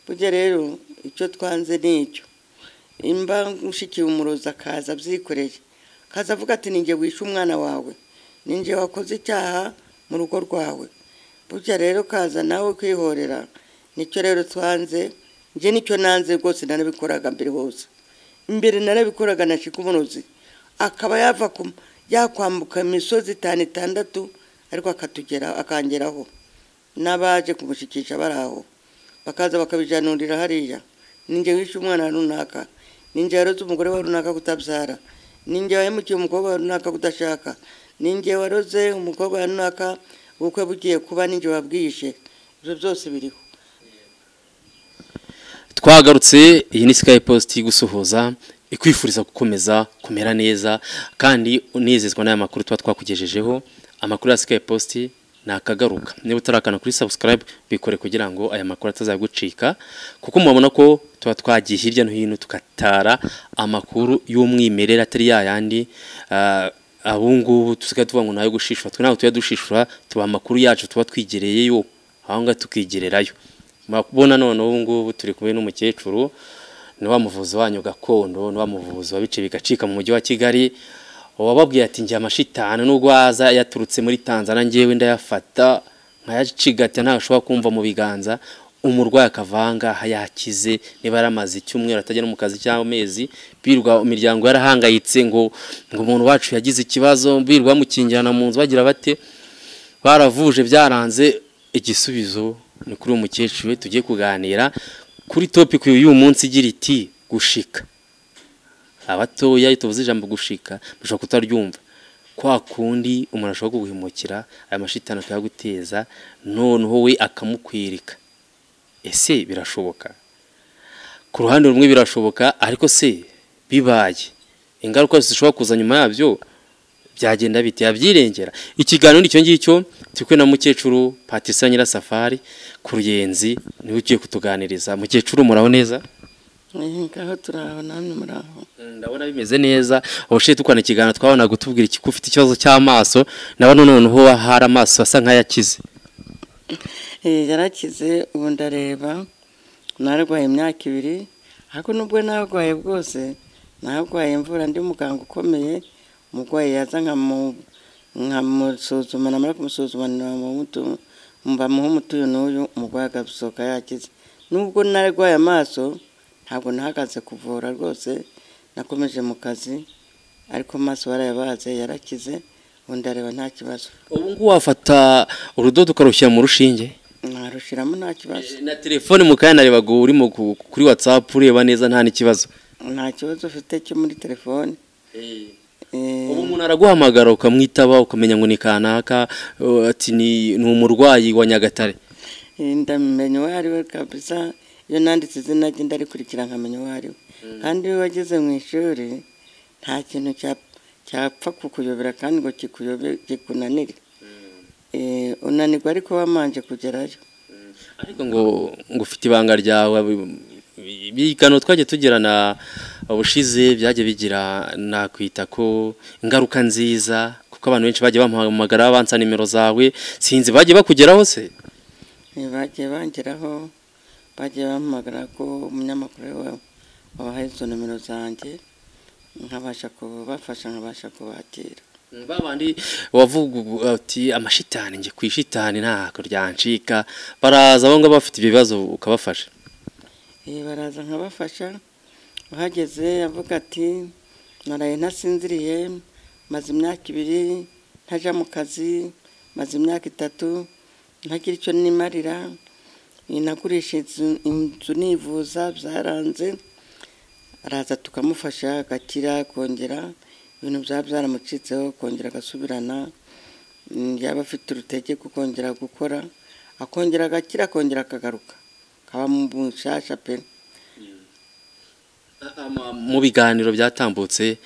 burya rero icyo twanze ni icyo imba nshyikiye umurozi akaza abyikoreye akaza avuga ati ninjye wishe umwana wawe ninjye wakoze icyaha mu rugo rwawe burya rero kaza nawe kwihorera nicyo rero twanze njye nicyo nanze rwose narabikoraga mbere hose mbere narabikoraga na umurozi akaba yava yakwambuka imisozi itanu itandatu ariko akatugera akangeraho n'abaje kumushyikisha bari aho bakaza bakabijanurira hariya ninjye wishe umwana runaka ninjye waroze umugore wa runaka kutabyara ninjye wahemukiye umukobwa wa runaka kudashaka ninjye waroze umukobwa wa runaka ubukwe bugiye kuba ninjye wabwishe ibyo byose biriho twagarutse iyi ni sikayi positi gusuhuza ikwifuriza gukomeza kumera neza kandi unezezwa n'aya makuru tuba twakugejejeho amakuru ya sikayi positi ni akagaruka niba utarakana kuri sabusikarayibu bikore kugira ngo aya makuru atazagucika kuko mubona ko tuba twagiye hirya no hino tugatara amakuru y'umwimerere atari yayandi abungubu tusigaye tuvuga ngo nayo gushishura twe ntabwo tujya dushishura tuba amakuru yacu tuba twigereye yo aho ngaho tukigererayo murabona none ngubu turi kumwe n'umukecuru ni wa muvuzi wanyu gakondo ni wa muvuzi wabice bigacika mu mujyi wa kigali wababwiye ati njye amashitani nubwo aza yaturutse muri tanzania ngewe ndayafata nkayacigatira ntabwo ashobora kumva mu biganza umurwayi akavanga yakize niba yaramaze icyumweru atajya no mu kazi cyangwa amezi birwa imiryango yarahangayitse ngo ngo umuntu wacu yagize ikibazo birwa bamukingirana mu nzu bagira bate baravuje byaranze igisubizo ni kuri uwo mukecuru we tugiye kuganira kuri topiki y'uyu munsi igira iti gushika abatoya tuvuze ijambo gushika bashobora kutaryumva kwa kundi umuntu ashobora kuguhemukira aya mashitani akayaguteza noneho we akamukwirika ese birashoboka ku ruhande rumwe birashoboka ariko se bibaye ingaruka zishobora kuza nyuma yabyo byagenda bite yabyirengera ikiganiro nicyo ngicyo turi na mukecuru patisa nyirasafari ku ruyenzi niwe ugiye kutuganiriza mukecuru muraho neza ngaho turaho namwe muraho ndabona bimeze neza ubushiye tukwana ikiganiro twabona gutubwira iki ufite ikibazo cy'amaso ndabona noneho hari amaso asa nk'ayakize yarakize ubu ndareba narwaye imyaka ibiri ariko nubwo narwaye bwose narwaye imvura ndi muganga ukomeye umurwayi yaza nkamusuzuma namara kumusuzuma bamuha umuti uyu n'uyu umurwayi agasohoka yakize nubwo narwaye amaso ntabwo nahagaze kuvura rwose nakomeje mu kazi ariko amaso barayabaze yarakize ubundi areba nta kibazo ubu ngubu wafata urudodo ukarushyira mu rushinge narushyiramo nta kibazo na telefone mu kanya narebaga urimo kuri watsapu ureba neza nta n'ikibazo nta kibazo ufite cyo muri telefone ubu umuntu araguhamagara ukamwitaba ukamenya ngo ni kanaka ati ni umurwayi wa nyagatare ndamenya uwo ari we kabisa iyo nanditse izina rye ndarikurikira nkamenya uwo ari we kandi iyo wageze mu ishuri nta kintu cyapfa kukuyobera kandi ngo kikunanire unanirwa ariko wamanje kugerayo ariko ngo ngo ufite ibanga ryawe ibiganiro twajya tugirana ubushize byajya bigira nakwita ko ingaruka nziza kuko abantu benshi bagiye bamuhamagara bansa nimero zawe sinzi bagiye bakugeraho se bagiye bangeraho bagiye bamuhamagara ko umunyamakuru we wabahaye izo nimero zanjye nkabasha kubafasha nkabasha kubakira babandi wavuga ati amashitani njye ku ishitani ntabwo ryancika baraza aho ngaho bafite ibibazo ukabafasha baraza nkabafasha uhageze avuga ati naraye ntasinziriye maze imyaka ibiri ntajya mu kazi maze imyaka itatu ntagira icyo nimarira nagurisha inzu nivuza byaranze araza tukamufasha agakira kongera ibintu byaba byaramucitseho kongera agasubirana yaba afite urutege kongera gukora akongera agakira akongera akagaruka kaba mu bushasha pe mu biganiro byatambutse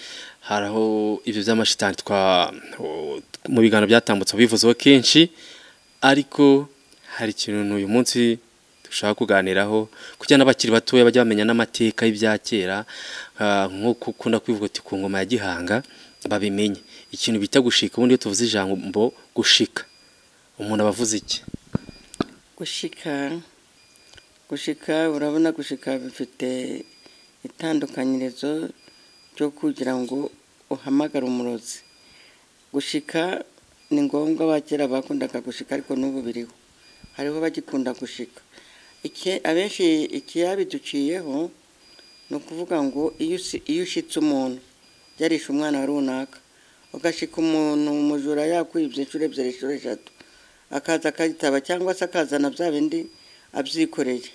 hari aho ibyo by'amashitani mu biganiro byatambutse bivuzeho kenshi ariko hari ikintu uyu munsi dushaka kuganiraho kugira n'abakiri batoya bajya bamenya n'amateka y'ibya kera nk'uko ukunda kwivuga ati ku ngoma ya gihanga babimenye ikintu bita gushika ubundi iyo tuvuze ijambo gushika umuntu aba avuze iki gushika gushika urabona gushika bifite itandukanyirizo ryo kugira ngo uhamagare umurozi gushika ni ngombwa abakera bakundaga gushika ariko n'ubu biriho hariho bagikunda gushika Iki- abenshi ikiyabiduciyeho ni ukuvuga ngo iyo usi- iyo ushyitse umuntu yarishe umwana runaka ugashika umuntu umujura yakwibye inshuro ebyiri inshuro eshatu akaza akayitaba cyangwa se akazana bya bindi abyikoreye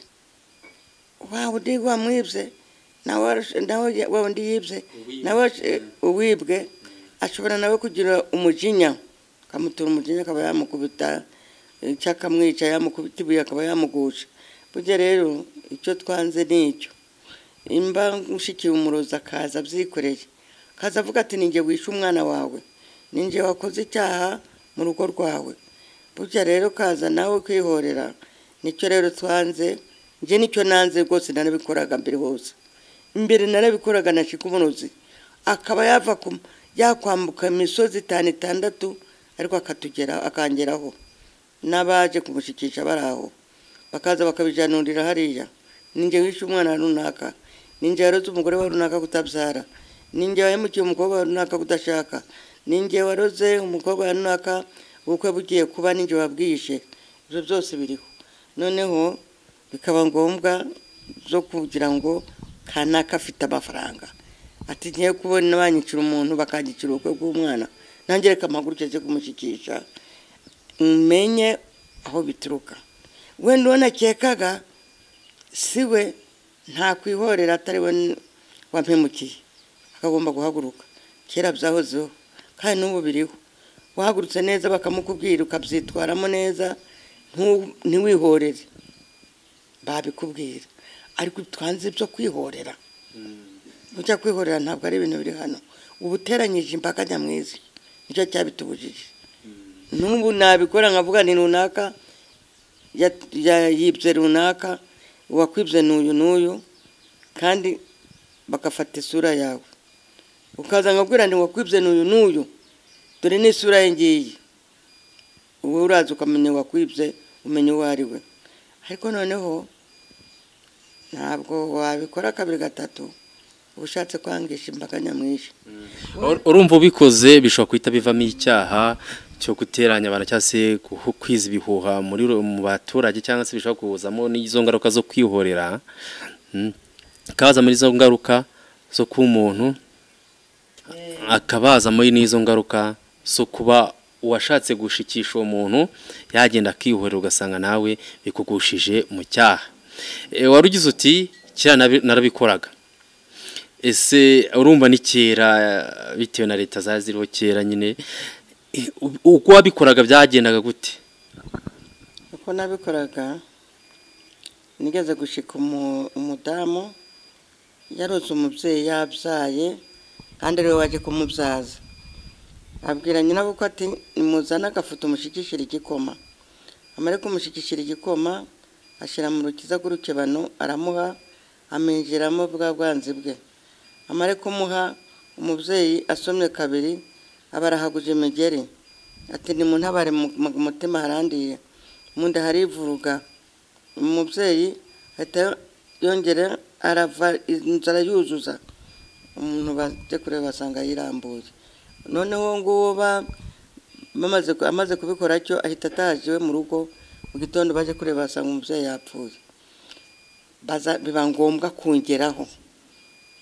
wa undi wamwibye nawe warushe- nawe ya- wa undi yibye nawe washe- uwibwe ashobora nawe kugira umujinya akamutura umujinya akaba yamukubita icyo akamwica yamukubita ibuye akaba yamugusha burya rero icyo twanze ni icyo imba nshyikiye umurozi akaza abyikoreye akaza avuga ati ninjye wishe umwana wawe ninjye wakoze icyaha mu rugo rwawe burya rero kaza nawe kwihorera nicyo rero twanze njye nicyo nanze rwose narabikoraga mbere hose imbere narabikoraga na umurozi akaba yava ku- yakwambuka imisozi itanu itandatu ariko akatugera akangeraho n'abaje kumushyikisha bari aho bakaza bakabijanurira hariya ninjye wishe umwana wa runaka ninjye waroze umugore wa runaka kutabyara ninjye wahemukiye umukobwa wa runaka kudashaka ninjye waroze umukobwa wa runaka ubukwe bugiye kuba ninjye wabwishe ibyo byose biriho noneho bikaba ngombwa zo kugira ngo kanaka afite amafaranga ati ngiye kubona banyicira umuntu bakanyicira ubukwe bw'umwana nanjye reka amaguru cyo kumushyikisha menye aho bituruka wenda uwo nakekaga si we ntakwihorera atari we wampemukiye akagomba guhaguruka kera byahozeho kandi n'ubu biriho wahagurutse neza bakamukubwira ukabyitwaramo neza ntu- ntiwihorere babikubwira ariko twanze byo kwihorera ujya kwihorera ntabwo ari ibintu biri hano uba uteranyije imbaga nyamwinshi nicyo cyabitubujije n'ubu nabikora nkavuga ni runaka ya- ya- yibye runaka uwakwibye n'uyu n'uyu kandi bagafata isura yawe ukaza nkabwira nti wakwibye n'uyu n'uyu dore n'isura ye ngiyi wowe uraza ukamenya wakwibye umenya uwo ari we ariko noneho ntabwo wabikora kabiri gatatu uba ushatse kwangisha imbaga nyamwinshi Ur- urumva ubikoze bishobora guhita bivamo icyaha cyo guteranya abantu cyangwa se guhu- kwiza ibihuha muri ru- mu baturage cyangwa se bishobora kuzamo n'izo ngaruka zo kwihorera Mm. kaza muri izo ngaruka zo kuba umuntu akabaza muri n'izo ngaruka zo kuba uwashatse gushikisha uwo muntu yagenda akihorera ugasanga nawe bikugushije mu cyaha E, wari ugize uti kera nabi- narabikoraga ese urumva ni kera bitewe na leta zari ziriho kera nyine eh, u- uko wabikoraga byagendaga gute uko nabikoraga nigeze gushika umu- umudamu yaroze umubyeyi yabyaye kandi ariwe waje kumubyaza abwira nyirabukwe ati nimuzane agafoto umushikishire igikoma amare kumushikishira igikoma ashyira mu rukiza rw'urukebano aramuha aminjiramo bwa bwanzi bwe amare kumuha umubyeyi asomye kabiri aba arahaguje imigeri ati nimuntabare mu mu- mutima harandiye mu nda harivuruga umubyeyi ahita yongera arava inzara yuzuza umuntu bajya kureba basanga yirambuye noneho nguwo ba- bamaze ku- amaze kubikora atyo ahita ataje iwe mu rugo mu gitondo baje kureba basanga umubyeyi yapfuye baza biba ngombwa kongeraho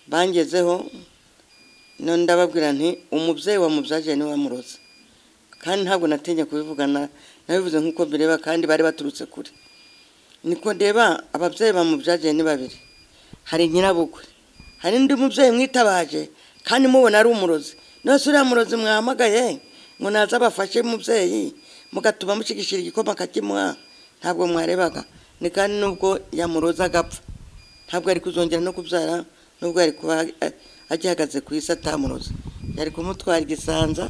bangezeho none ndababwira nti umubyeyi wamubyaje niwe wamuroze kandi ntabwo natinye kubivugana nabivuze nk'uko bireba kandi bari baturutse kure niko ndeba ababyeyi bamubyagiye ni babiri hari nyirabukwe hari undi mubyeyi mwitabaje kandi mubona ari umurozi none se uriya murozi mwahamagaye ngo naze abafashe mubyeyi mugatuma mushigishira igikoma akakimuha ntabwo mwarebaga ni kandi nubwo yamuroza agapfa ntabwo yari kuzongera no kubyara nubwo yari kuba eh, agihagaze ku isi atamuroza yari kumutwara igisanza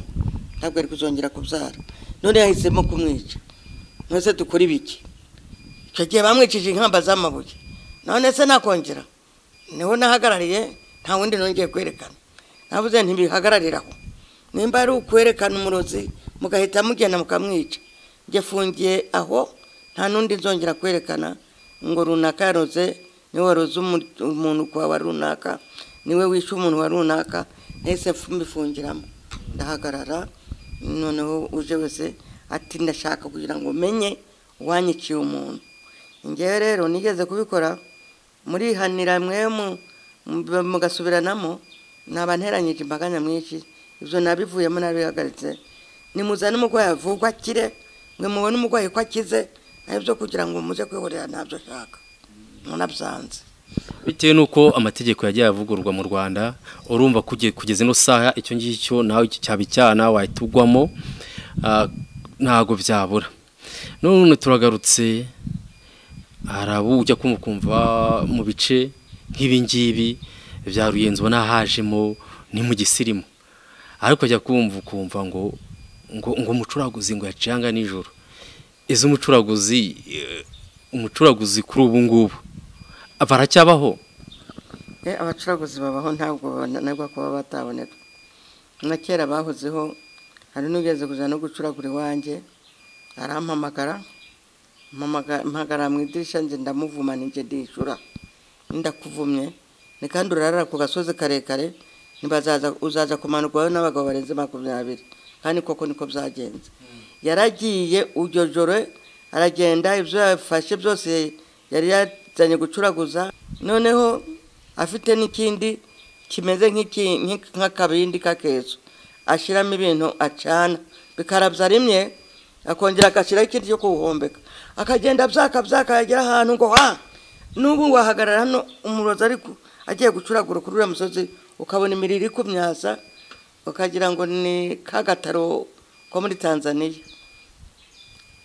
ntabwo yari kuzongera kubyara none yahisemo kumwica mwese dukora ibiki icyo gihe bamwicije inkamba z'amabuye none se nakongera niho nahagarariye nta wundi nongeye kwerekana navuze ntibihagararira aho nimba ari ukwerekana umurozi mugahita mugenda mukamwica njye fungiye aho nta n'undi nzongera kwerekana ngo runaka yaroze niwe waroze umu- umuntu kwa wa runaka niwe wishe umuntu wa runaka ntese mbifungiramo ndahagarara noneho uje wese ati ndashaka kugira ngo menye uwanyiciye umuntu ngewe rero nigeze kubikora murihanira mwe mu- mu- mugasubiranamo naba nteranyije imbaga nyamwinshi ibyo nabivuyemo nabihagaritse nimuzane umurwayi avurwe akire mwe mubone umurwayi ko akize nabyo kugira ngo muze kwihorera ntabyo ashaka munabyanze bitewe n'uko amategeko yagiye avugururwa mu rwanda urumva kuge- kugeza ino saha icyo ngicyo nawe cyaba icyana wahita ugwamo ah, ntago byabura none turagarutse hari abo ujya kumva ukumva mu bice nk'ibingibi bya ruyenzi ubona hajemo ni mu gisirimu ariko ajya kumva ukumva ngo ngo ngo umucuraguzi ngo yacanga nijoro izo umucuraguzi eh, umucuraguzi kuri ubu ngubu baracyabaho Eh, abacuruzi babaho ntabwo bananirwa kuba bataboneka na kera bahozeho hari n'ugeze kuza no gucuragura iwanjye arampamagara mpamaga- mpagara mu idirishya nge ndamuvuma ninjye ndishyura ndakuvumye ni kandi urarara ku gasozi karekare ntibazaza uzaza kumanurwayo n'abagabo barenze makumyabiri kandi koko niko byagenze yaragiye iryo joro aragenda ibyo yafashe byose yari yazanye gucuraguza noneho afite n'ikindi kimeze nk'iki- nk'iki- nk'akabindi k'akeso ashyiramo ibintu acana bikarabya rimwe akongera agashyiraho ikindi cyo kuwuhombeka akagenda byaka byaka yagera ahantu ngo ha n'ubu wahagarara hano umurozi ariko agiye gucuragura kuri uriya musozi ukabona imirire iri kumyasa ukagira ngo ni kagataro ko muri tanzaniya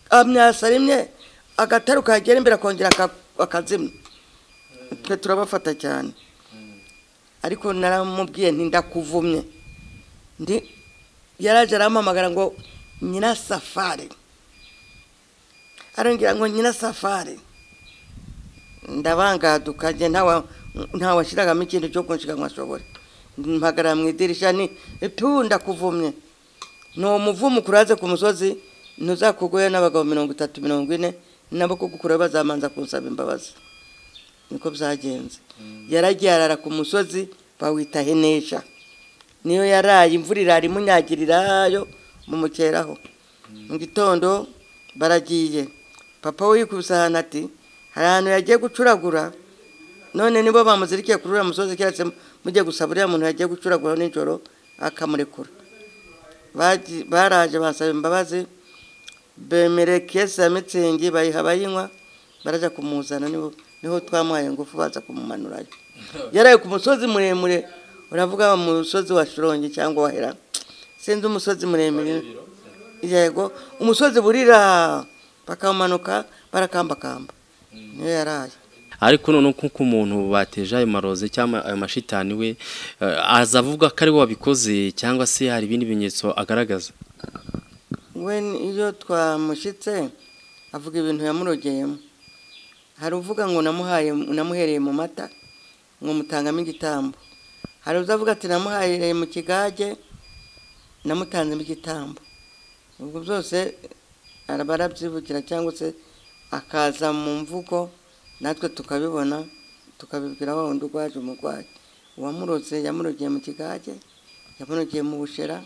amyasa rimwe agataro kagera imbere akongera aka- akazimya twe turabafata cyane ariko naramubwiye nti ndakuvumye ndi yaraje arampamagara ngo nyina safari arongera ngo nyina safari ndabangaduka njye ntawa- ntawashyiragamo ikintu cyo kunshiga ngo ashobore mpagara mu idirishya ni tu ndakuvumye ni umuvumo ukuraze ku musozi ntuzakuguhe n'abagabo mirongo itatu mirongo ine nabo kugukura bazamanza kunsaba imbabazi niko byagenze yaragiye arara ku musozi bawita henesha niyo yaraye imvura irara imunyagirirayo mumukeraho mu gitondo baragiye papa we yikubise ahantu ati hari ahantu yagiye gucuragura none nibo bamuzirikiye kuri uriya musozi keretse mujye gusaba uriya muntu yagiye gucuragura nijoro akamurekura Baji- baraje basaba imbabazi bemere kese ya mitsingi bayiha bayinywa barajya kumuzana nibo niho twamuhaye ingufu baza kumumanurayo yaraye ku musozi muremure uravuga mu musozi wa shirongi cyangwa wa hera sinzi umusozi muremure yego umusozi burira bakamanuka barakambakamba niyo yaraye ariko noneho kuko umuntu bateje ayo maroze cyangwa ayo mashitani we eh, aza avuga ko ariwe wabikoze cyangwa se hari ibindi bimenyetso agaragaza we iyo twamushyitse avuga ibintu yamurogeyemo hari uvuga ngo namuhaye namuhereye mu mata ngo mutangamo igitambo hari uzavuga ati namuhaye mu kigage namutanzemo igitambo ubwo byose araba arabyivugira cyangwa se akaza mu mvugo natwe tukabibona tukabibwira wa wundi urwaje umurwayi uwamurotse yamurogeye mu kigage yamurogeye mu bushera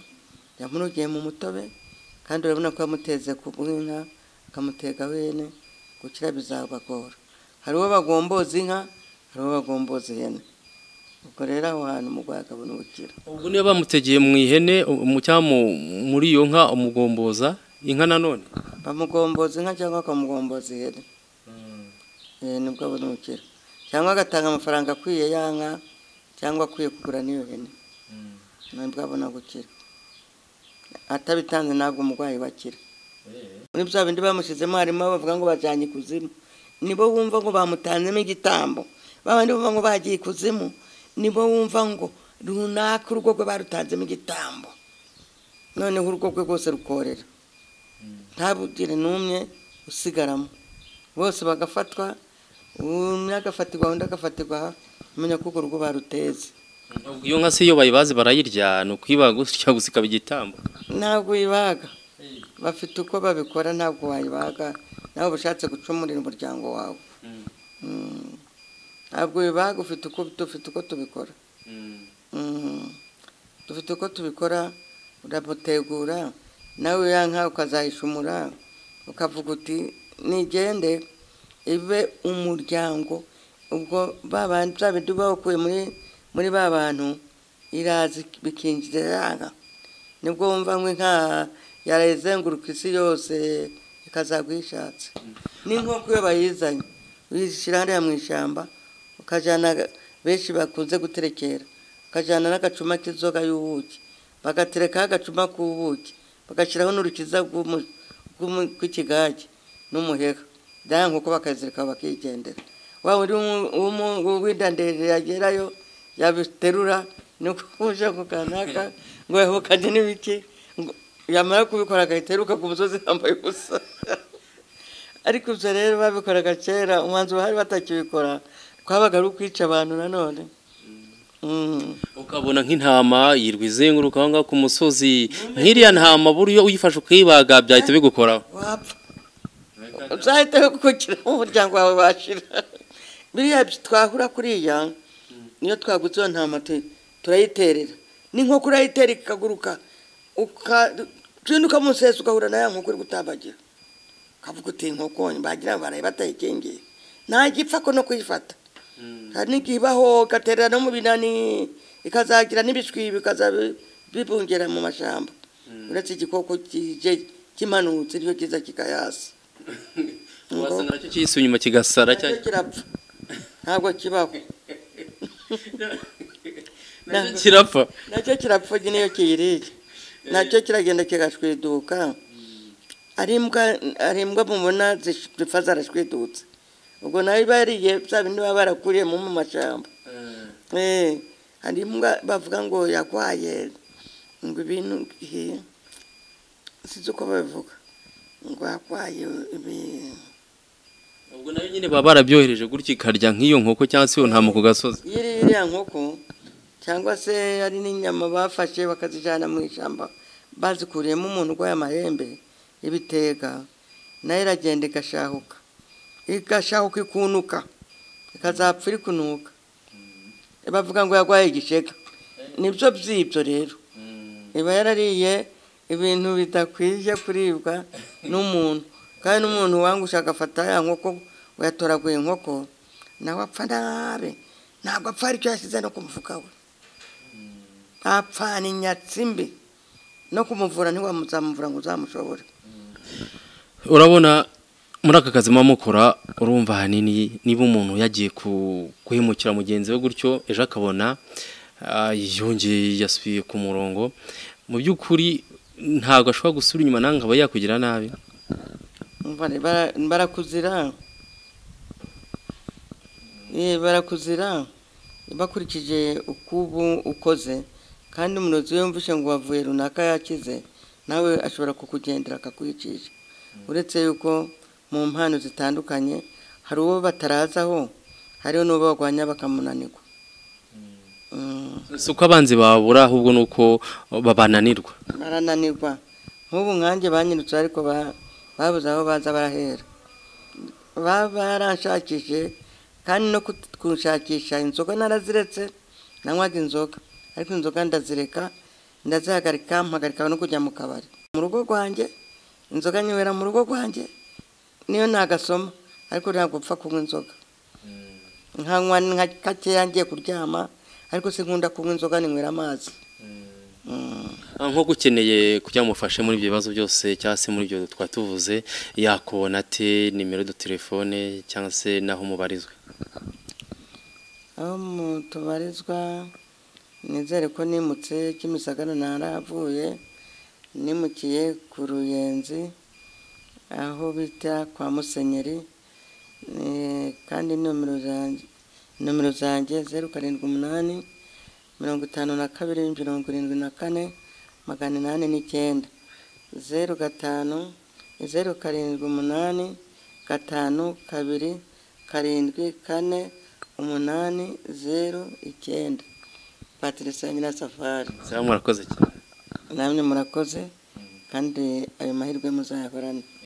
yamurogeye mu mutobe kandi urabona ko yamuteze ku bw'inka akamutegaho ihene gukira bizabagora hari uwo bagomboza inka hari uwo bagomboza ihene ubwo rero aho hantu umurwayi akabona ubukira ubwo niyo bamutegeye mu ihene mu cyangwa mu- muri iyo nka umugomboza inka nanone bamugomboza inka cyangwa bakamugomboza ihene Eh, nibwo abona ubukira cyangwa agatanga amafaranga akwiye ya nka cyangwa akwiye kugura n'iyo hene nibwo abona gukira atabitanze ntabwo umurwayi bakira muri bya bindi bamushyizemo harimo bavuga ngo bajyanye ikuzimu nibo wumva ngo bamutanzemo igitambo babandi bumva ngo bagiye ikuzimu nibo wumva ngo runaka urugo rwe barutanzemo igitambo noneho urugo rwe rwose rukorera ntabugire n'umwe usigaramo bose bagafatwa umwe agafatirwa undi agafatirwa umenya ko urwo rugo baruteze Ubwo iyo nka se iyo bayibaze barayirya ni ukuyibaga gutya gusa ikaba igitambo ntabwo uyibaga bafite uko babikora ntabwo wayibaga nawe uba ushatse gucumurira umuryango wawe ntabwo bibaha dufite uko dufite uko tubikora Mm. dufite uko tubikora uramutegura nawe yanka ukazayishumura ukavuga uti nigende ibe umuryango ubwo ba bandi bya bindi uba wakuye muri muri ba bantu iraza bikinjira yanga nibwo wumva nkwe nka yarayizenguruka isi yose ikazagwa yishatse n'inkoko iyo bayizanye uyishyira hariya mu ishyamba ukajyana benshi bakunze guterekera ukajyana n'agacuma k'inzoga y'ubuki bagaterekaho agacuma k'ubuki bagashyiraho n'urukiza rw'umu- rw'umu- rw'ikigage n'umuheha bya nkoko bakazirika bakigendera waba uri uw'indandere yagerayo yabiterura ni ukuje ku kanaka ngo yahukanye n'ibiki ngo yamara kubikora agahita yiruka ku musozi yambaye ubusa ariko ibyo rero babikoraga kera umwanzuro bari batakibikora twabaga ari ukwica abantu nanone Mm. ukabona nk'intama yirwa izenguruka aho ngaho ku musozi nk'iriya ntama buryo uyifashe ukayibaga byahita bigukoraho wapfa uzahita wikukira mu muryango wawe washira biriya twahura kuriya niyo twagutse iyo ntama tu- turayiterera n'inkoko urayitera ikaguruka ukacinda ukamusesa ugahura na ya nkoko iri gutambagira ukavuga uti inkoko bagira ngo baraye batayikingiye ntagipfa ko no kuyifata hari n'igihe ibaho igaterera no mu binani ikazagira n'ibishwi bikaza bibungera mu mashyamba uretse igikoko kije kimanutse nicyo kiza kikayasi wasa nacyo kiyise inyuma kigasara nacyo kirapfa ntabwo kibaho nacyo kirapfa nacyo kirapfa niyo kiyiriye nacyo kiragenda kigashwiduka ari imbwa ari imbwa mubona zish- zipfa zarashwidutse ubwo nayo iba yariye bya bindi baba barakuriyemo mu mashyamba Eh, hari imbwa bavuga ngo yakwaye ngo ibintu eh, sinzi uko babivuga ngo yakwaye ibi- ubwo nayo nyine baba barabyohereje gutya ikarya nk'iyo nkoko cyangwa se iyo ntama ku gasozi yiri- iriya nkoko cyangwa se hari n'inyama bafashe bakazijyana mu ishyamba bazikuriyemo umuntu urwaye amahembe ibitega nayo iragenda igashahuka igashahuka ikunuka ikazapfa iri kunuka bavuga ngo yarwaye igishega nibyo by'ibyo rero iba yarariye ibintu bidakwiye kuribwa n'umuntu kandi n'umuntu wangusha agafata ya nkoko ngo yatoraguye inkoko nawe apfa nabi ntabwo apfa aricyo yashyize no ku mufuka we apfana inyatsi mbi no kumuvura ntiwamuzamuvura ngo uzamushobore urabona muri aka kazi muba mukora urumva ahanini niba umuntu yagiye ku- guhemukira mugenzi we gutyo ejo akabona ah, yongeye yasubiye ku murongo mu by'ukuri ntabwo ashobora gusubira inyuma nawe ngo abe yakugira nabi Umva re, bara- barakuzira Eh, barakuzira bakurikije uko ubu ukoze kandi umurozi we mvushe ngo wavuye runaka yakize nawe ashobora kukugendera akakwicisha uretse yuko mu mpano zitandukanye hari uwo batarazaho hariho n'uwo barwanya bakamunanirwa Mm. si uko abanzi babura ahubwo ni uko babananirwa barananirwa nk'ubu nkanjye banyirutse ariko ba- babuze aho baza barahera baba baranshakishije kandi no kut- kunshakisha inzoga naraziretse nanywaga inzoga ariko inzoga ndazireka ndazihagarika mpagarika no kujya mu kabari mu rugo rwanjye inzoga nyibera mu rugo rwanjye niyo ntagasoma ariko ntabwo mpfa kunywa inzoga nkanywa nka gakeya ngiye kuryama ariko sinkunda kunywa inzoga ninywera amazi Mm. Ah, nko gukeneye kujya mufashe muri ibyo bibazo byose cyangwa se muri ibyo twatuvuze yakubona ate nimero do telefone cyangwa se n'aho mubarizwa aho mu- tubarizwa nizere ko nimutse kimisagara ntaravuye nimukiye ku ruyenzi aho bita kwa musenyeri Eh, kandi nomero zanjye nomero zanjye zeru karindwi umunani mirongo itanu na kabiri mirongo irindwi na kane magana inani n'icyenda zeru gatanu zeru karindwi umunani gatanu kabiri karindwi kane umunani zeru icyenda patricia nyirasafari cyangwa murakoze cyane namwe murakoze kandi ayo mahirwe muzayahorane